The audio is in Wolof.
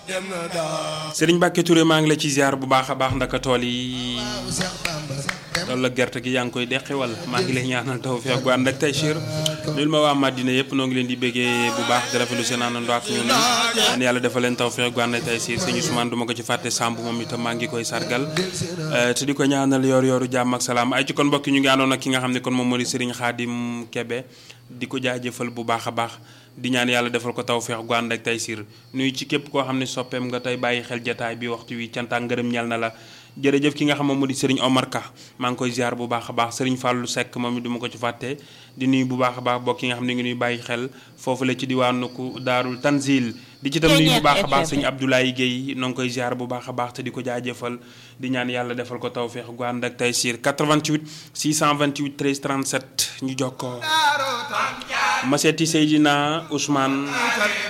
Serigne Mbacke Touré maa ngi la ci ziar bu baax a baax ndaka tool yi loolu la gerte gi yaa ngi koy deqi wala maa ngi lay ñaanal tawfeex gu ànd ak Taysiir nuyul ma waa Madina yëpp noo ngi leen di bëggee bu baax di rafetlu seen àndandoo ak ñun ñaan yàlla defal leen tawfeex gu ànd ak Taysiir sëñ Ousmane du ma ko ci fàtte Samb moom itam maa ngi koy sargal te di ko ñaanal yor yoru jàmm ak salaam ay ci kon mbokk ñu ngi àndoon ak ki nga xam ne kon moom moo di Serigne Khadim Kebe di ko jaajëfal bu baax a baax di ñaan yàlla defal ko tawfeex gu ànd ak Taysiir nuyu ci képp koo xam ne soppeem nga tey bàyyi xel jataay bi waxtu wi canta ngërëm ñal na la jërëjëf ki nga xam moom moo di Serigne Omar Ka maa ngi koy ziar bu baax a baax Serigne Fallou Seck moom it du ma ko ci fàtte di nuyu bu baax a baax bokk ki nga xam ne ngi nuy bàyyi xel foofu la ci diwaanu ku daarul Tanzil di ci tam nuyu bu baax a baax sëñ Abdoulaye Guèye noo ngi koy ziar bu baax a baax te di ko jaajëfal di ñaan yàlla defal ko tawfeex gu ànd ak Taysiir 88 628 13 37 ñu jokkoo ma seeti Seydina Ousmane